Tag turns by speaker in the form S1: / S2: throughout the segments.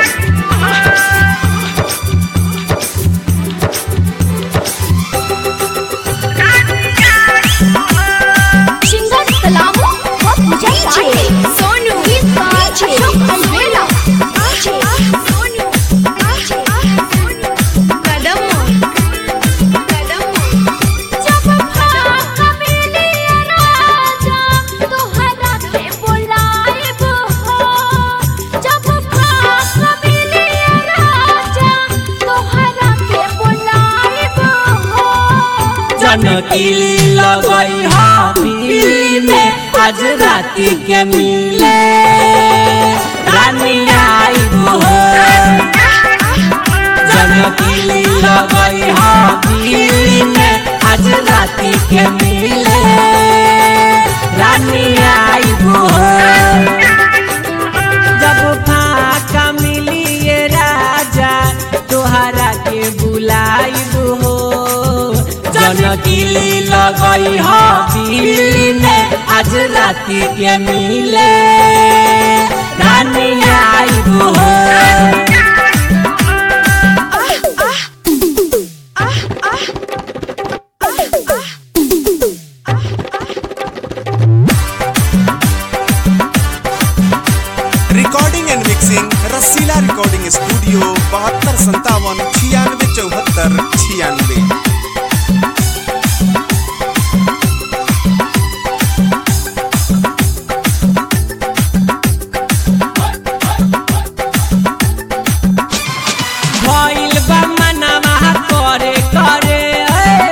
S1: Singer कलामों और मुझे सोनू अशोक अलवेला सोनू कदम कदम जब भाग मिली राजा तोहरा के बुलाएब हो जब भाग मिली राजा तोहरा के बुलाएब हो
S2: जनकिली लगई हबीली में आज राती के मिले रानी आई हो जनकिली लगई हबीली में आज राती के मिले रानी आई हो जब फाका मिली ये राजा तोहरा के बुलाइब हो जनकिली लगई हो दिल्ली में आज राती के मिले रानी आइब हो
S3: recording and mixing Rasila recording studio बहत्तर संतावन छियानवे चौहत्तर छियानवे
S2: भइल बा मनवा करे करे ए।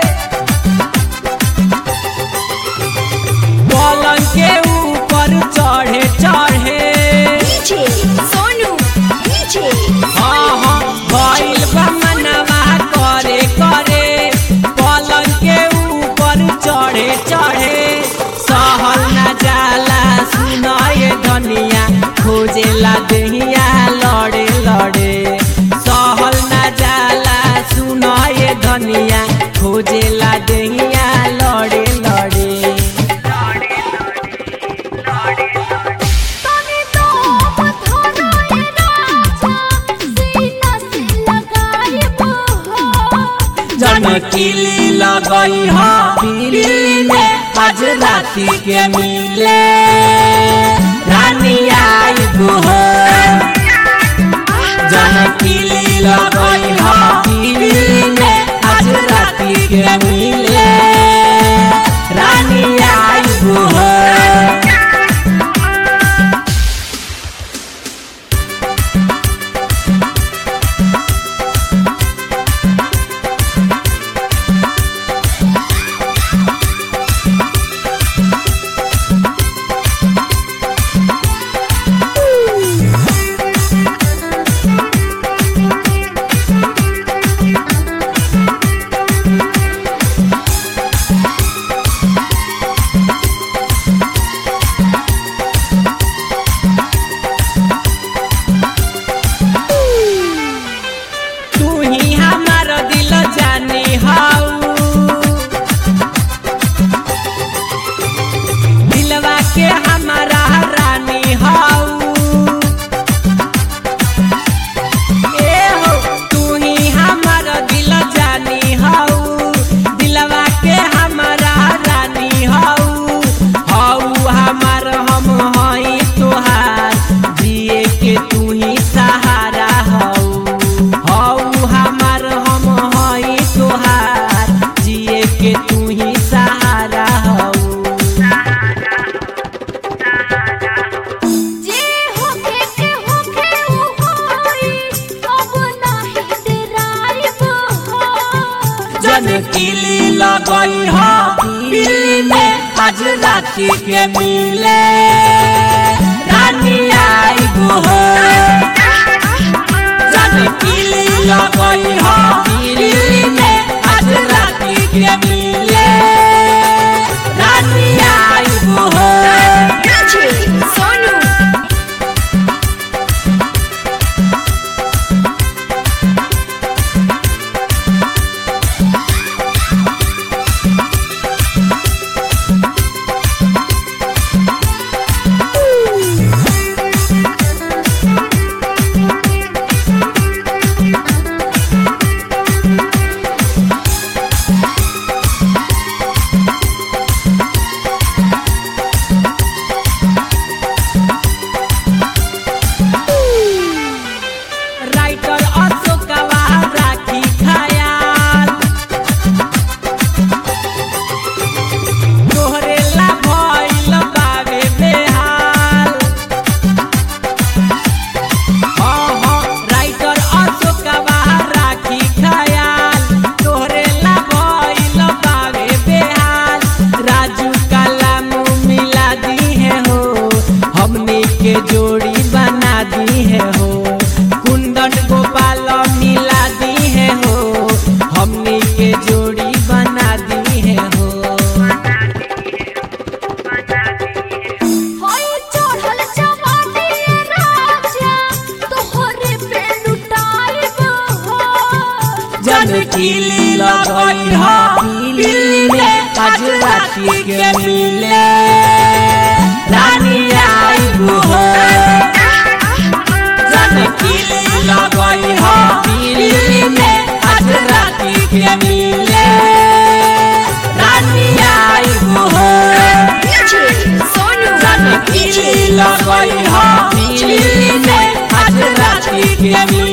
S2: पलंग के ऊपर चढ़े चढ़े
S1: सोनू डीजे
S2: हाँ हाँ भइल बा मनवा करे करे पलंग के ऊपर चढ़े चढ़े सहल न जाला सुनाए धनिया खोजेला देहिया लड़े लड़े सहल न जाला सुनाए धनिया खोजेला देहिया लड़े लड़े
S1: तने तो पथरा ये राजा सीना से लगाएब हो
S2: जनकिली लगई हो दिल्ली में आज राती के मिले रानी आइब हो जनकिली लगई हो दिल्ली में आज राती के मिले रानी आइब हो तू ही हमार दिल जानी हाउ दिलवा के हमारा रानी हाउ ए हो तू ही हमार दिल जानी हाउ दिलवा के हमारा रानी हाउ हाउ हमार हम हई तोहार जिए के तू ही सहारा हाउ हाउ हमार हम हई तोहार जिए के तू ही सहारा हाउ
S1: जे होके के होके उ होई अब नाही डराइब हो
S2: जनकिली लगई हो दिल्ली में आज राती के मिले रानी आइब हो जनकिली लगई हो दिल्ली में आज राती के मिले रानी आइब हो
S1: डीजे सोनू
S2: जन किली लगई हो दिल्ली में आज राती के मिले रानी आइबू हो जन किली लगई हो दिल्ली में आज राती के मिले रानी आइबू हो
S1: सोनू
S2: जन किली लगई हो दिल्ली में आज राती के मिले